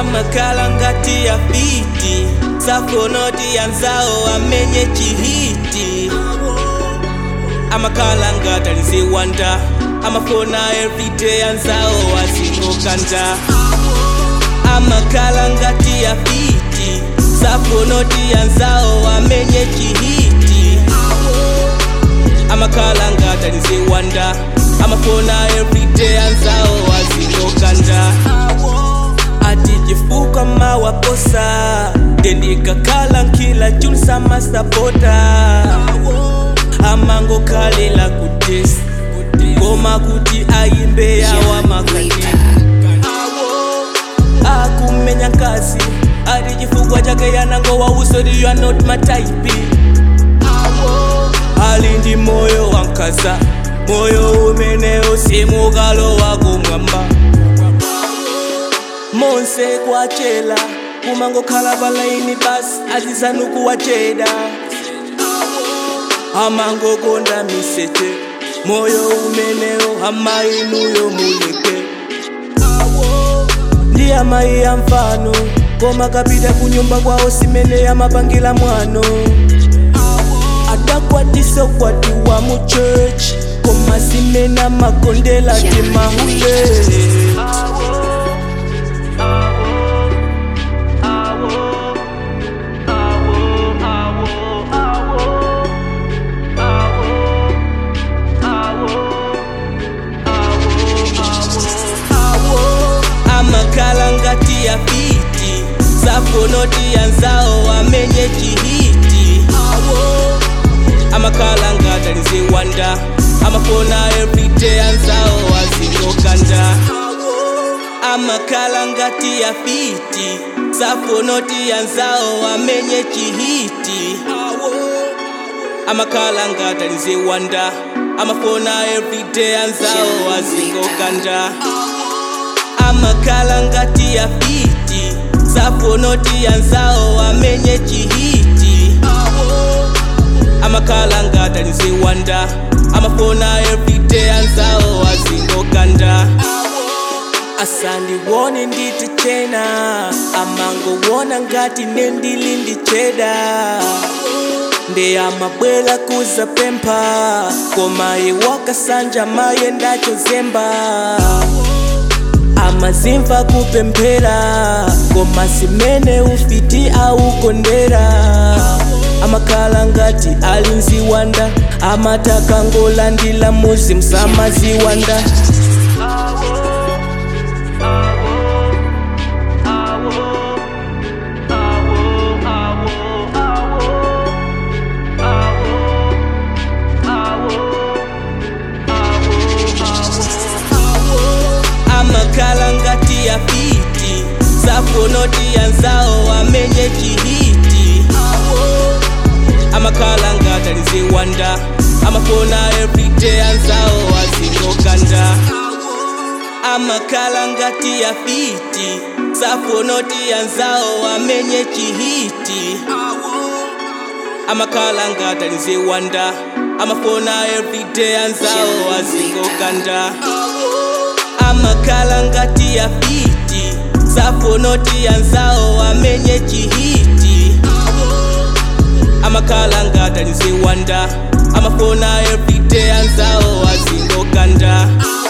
amakhala ngati ya fiti safonoti anzawo amenye chihiti amakhala ngati aliziwanda amafona everyday anzawo azingokanda amakhala ngati ya fiti safonoti anzawo amenye chihiti amakhala ngati aliziwanda amafona everyday anzawo azingokanda ati chifuka mawaposa ndendikakhala nkila chulisa masapota amangokhalila kutesi koma kuti ayimbe yawa makati akumenya nkasi ati chifukwa chake yanangowa usoti you are not my type ali ndi moyo wankaza moyo umenewo simukalowa kumwamba monse kwachela kumangokhala palaini basi azizanukuwacheda amangokonda misete moyo umenewo amainuyo muleke ndi amayi ya mfano koma kapita kunyumba kwawo simene yamapangila mwano adakwatiso kwatiwa mu church koma simene amakondela timahule amakhala ngati ya fiti safonoti anzawo amenye chihiti amakhala ngati aliziwanda amafona everyday anzawo azingokanda amakhala ngati ya fiti safonoti anzawo amenye chihiti amakhala ngati aliziwanda amafona everyday anzawo azingokanda amakhala ngati ya fiti safonoti anzawo amenye chihiti amakhala ngati aliziwanda amafona everyday anzawo azingokanda asandiwone nditi chena amangowona ngati nendili ndi cheda nde amabwela kuza pempha koma iwakasanja maye ndachozemba amazimva kupemphera koma simene ufiti aukondera amakhala ngati ali nziwanda amatakangolandila muzi msamaziwanda amakhala ngati ya fiti safonoti anzawo amenye chihiti amakhala ngati aliziwanda amafona everyday anzawo azingokanda amakhala ngati ya fiti safonoti anzawo amenye chihiti amakhala ngati aliziwanda amafona everyday anzawo azingokanda amakhala ngati ya fiti safonoti anzawo amenye chihiti amakhala ngati aliziwanda amafona everyday anzawo azingokanda